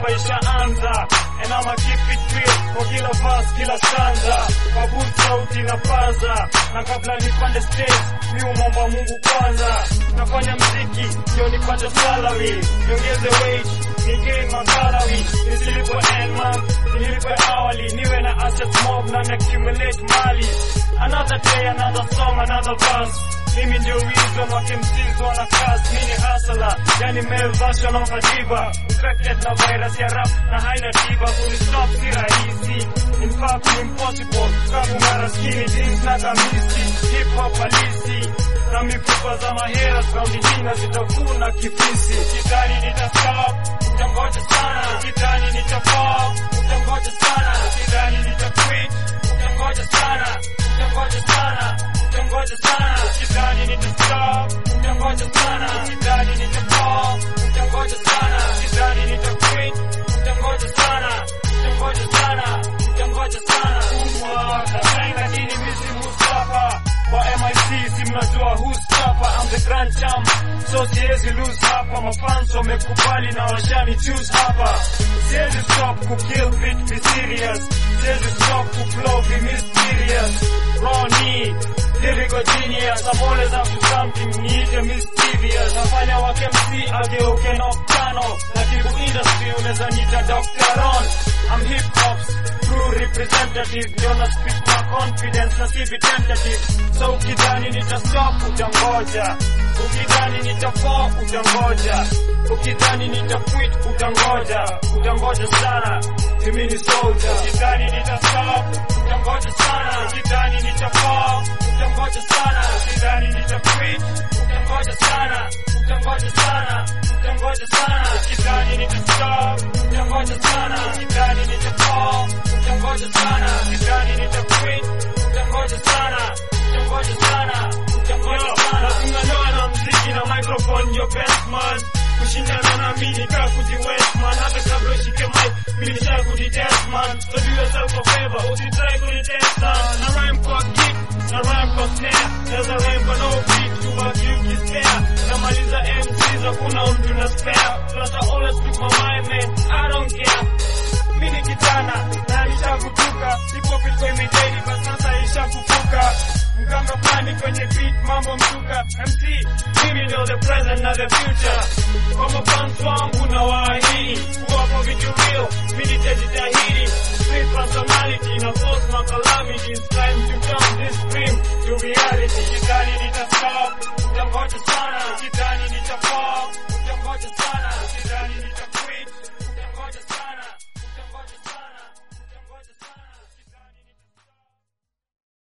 hapa ishaanza and I'ma keep it real kwa kila verse kila stanza kwa boot sauti na paza na kabla nipande stage mi umomba Mungu kwanza nafanya mziki ndio nipate salary niongeze wage nigain masalary nisilipwe end month nilipwe awali niwe na asset mob na accumulate mali another day another song another verse mimi ndio reason wakimsizi wana cast mini hustler yani male version of a diva infected na virus ya rap na haina tiba kunistop si rahisi in fact impossible kabu mara skinny jeans na kamisi hip hop halisi na mifupa za mahera saundi jina zitakuna kifisi kitani nitastop utangoja sana kitani nitapop utangoja sana kitani nitaquit utangoja sana utangoja sana utangoja sana kitani nitastop utangoja sana kitani nitapop utangoja sana kitani nitaquit utangoja sana utangoja sana utangoja sana umwa lakini misi Mustafa kwa MIC si mnajua who's tougher I'm the grand champ so siwezi lose hapa mafans wamekubali na washani choose hapa siwezi stop ku kill beat be serious siwezi stop ku flow be mysterious Ronnie lyrical genius I'm always up to something niite mischievous nafanya wake MC ageuke nocturnal na kibu industry unaweza nita Dr. Ron I'm hip hop's true representative ndio na speak na confidence na si tentative so ukidhani nitastop utangoja ukidhani nitafall utangoja ukidhani nitaquit utangoja utangoja sana mimi ni soldier ukidhani nitastop utangoja sana ukidhani nitafall utangoja sana ukidhani nitaquit utangoja sana utangoja sana utangoja sana ukidhani nitastop utangoja sana ukidhani nitafall utangoja sana ukidhani nitaquit utangoja sana utangoja sana utangoja sana unanoa na mziki na microphone your best man kushindana na mimi kaa kujiwest man hata kabla ushike mic mimi nisha kujitest man so do yourself a favor usitry kunitest na rhyme kwa kick na rhyme kwa snare naweza rhyme kwa no beat tu baki ukisikia namaliza MCs hakuna mtu na spare plus I always speak my mind man I don't care mimi ni kijana na nishakutuka ipo pilko imejeni kwa sasa ishakufuka mganga plani kwenye beat mambo msuka MC mimi ndio the present na the future kwa mafans wangu na waahidi kuwapo vitu real mimi nitajitahidi street personality na force my calamities time to turn this dream to reality kidhani nitastop utangoja sana